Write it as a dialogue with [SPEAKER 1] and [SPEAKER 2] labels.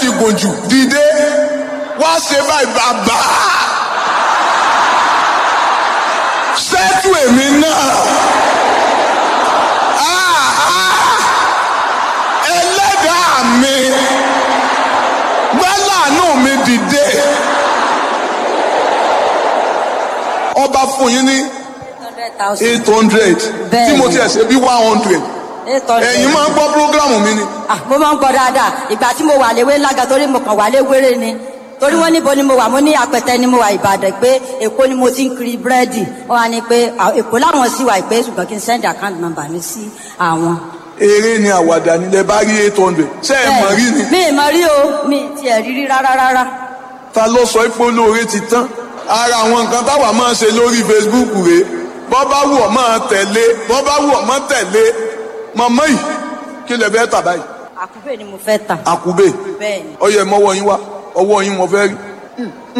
[SPEAKER 1] ti gùn jù dìde wá ṣe báyìí bàbá ṣẹ́tù èmi náà Ah, ah. ẹlẹ́dàá mi gbẹ́làánú mi dìde ọba fún yín ní
[SPEAKER 2] hundred thousand.
[SPEAKER 1] eight hundred
[SPEAKER 2] Bẹ́ẹ̀ni.
[SPEAKER 1] tí mo tiẹ̀ ṣe bí one hundred
[SPEAKER 2] eight hundred.
[SPEAKER 1] ẹ̀yin máa ń gbọ́ prógrámù mi ni
[SPEAKER 2] Ah, mo máa ń gbọ́ dáadáa ìgbà tí mo wà léwé lága torí mo kàn wà léwéré ni torí wọ́n níbo ni mo wà mo ní apẹtẹ ni mo wà ìbàdàn pé èkó ni mo ti ń kiri búrẹ́dì wọ́n wá ní pé ah, èkó láwọn sì wà pé ṣùgbọ́n kí n send account number mi sí àwọn.
[SPEAKER 1] eré ni àwàdà nílẹ̀ bá rí eight hundred ṣé ẹ mọ̀ rí ni
[SPEAKER 2] mi ì mọ̀ rí o mi ì tiẹ̀ rí rí rárá rárá.
[SPEAKER 1] ta ló sọ pé olóore ti tán ara àwọn nǹkan táwa máa ń ṣe lórí Facebook rèé bọ́ bá wù ọ́ máa tẹ̀lé bọ́ bá wù ọ́ máa tẹ̀lé mọ̀mọ́ yìí kí lè fẹ́ tà báyìí
[SPEAKER 2] àkúbè ni mo fẹ́ tà.
[SPEAKER 1] àkùbè
[SPEAKER 2] bẹ́ẹ̀ ni.
[SPEAKER 1] ọyẹ mọ́wọ́ yín wá ọwọ́ yín mo fẹ́ rí